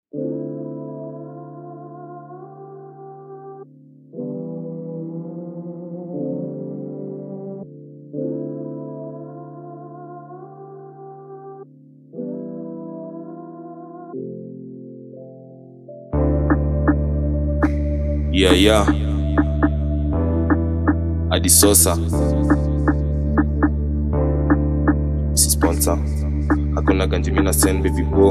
Yeah, yeah. Adi Sosa. Si sponsor. Hakuna ganji mina send baby bro.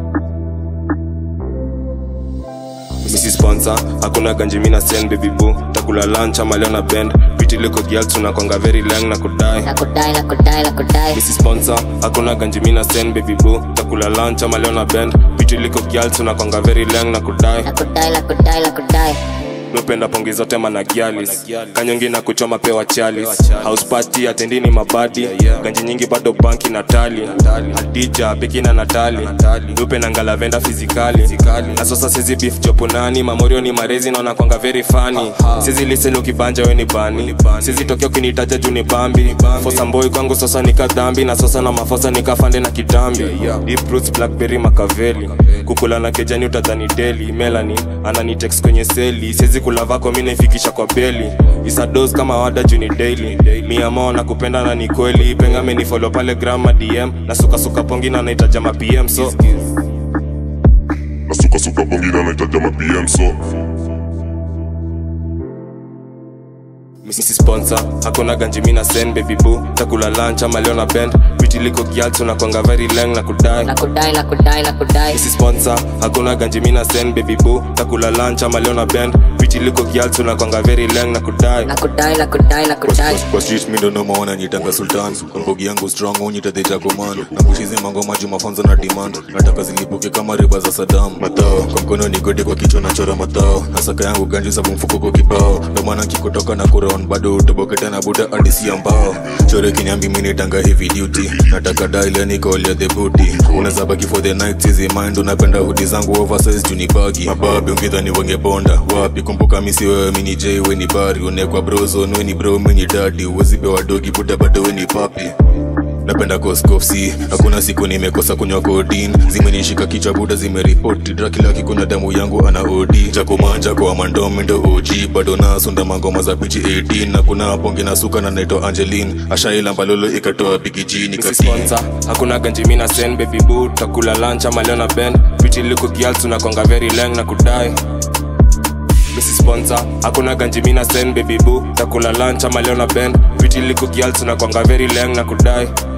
Misi sponsor, hakuna ganji mina send baby boo. Takula lunch ama leo na bend. Pretty little girl tunakwanga very lang na kudai. nakudai nakudai nakudai Misi sponsor, hakuna ganji mina send baby boo. Takula lunch ama leo na bend. Pretty little girl tunakwanga very lang na kudai. nakudai nakudai nakudai mependa pongi zote managialis kanyongi na kuchoma pewa chalis house party atendini mabadi ganji nyingi bado banki natali hadija bekina natali dupe na ngalavenda fizikali na sasa sizi beef jopunani mamorio ni marezi naona kwanga very funny sizi liseni ukibanja we ni bani sizi tokea ukinitaja juu ni bambi fosa mboi kwangu sasa nikadhambi na sasa na mafosa nikafande na kitambi Deep roots blackberry makaveli kukula na kejani utadhani deli melani ananitext kwenye seli siwezi kula vako mi naifikisha kwa beli isados kama wada juni daily miamo na kupenda na ni kweli penga menifolo pale grama dm na sukasuka pongi na naitaja ma pm so nasukasuka bongina naitaja ma pm so misi sponsor hakuna ganji mina send baby boo takula lunch ama leo na bend vitiliko gyal tunakwanga very lang na kudai nakudai nakudai nakudai misi sponsor hakuna ganji mina send baby boo takula lunch ama leo na bend vitiliko gyal tunakwanga very lang na kudai nakudai nakudai nakudai kwa street mi ndo nomaona nitanga sultan mbogi yangu strong unyitadeja command na kushizi mangoma juu mafunzo na demand nataka zilipuke kama riba za sadam matao kwa mkono ni gode kwa kichwa nachora matao nasaka yangu ganji sabu mfuko kwa kibao ndo maana nkikutoka na kuron bado utoboketa na buda adisi ambao chore kinyambi mi nitanga heavy duty nataka daile nikolia the booty unaweza baki for the night sizi mind unapenda hudi zangu oversize juu ni bagi mababi ungidhani wangebonda wapi kumbuka misi wewe mini j we ni bari unekwa brozon we ni bro mi ni dadi uwezi pewa dogi buda bado we ni papi napenda koskofsi hakuna siku nimekosa kunywa kodin zimenishika kichwa buda zimeripoti drakilaki kuna damu yangu ana odi jakomanja kwa mandomi ndo og bado nasunda mangoma za pichi 18 na kuna ponge na suka na naitwa angelin ashaila mbalolo ikatoa bigijini Misi sponsor hakuna ganji mina send baby boo takula lunch ama leo na bend vitiliko gyal tunakwanga very lang na kudai misi sponsor hakuna ganji mina send baby boo takula lunch ama leo na bend vitiliko gyal tunakwanga very lang na kudai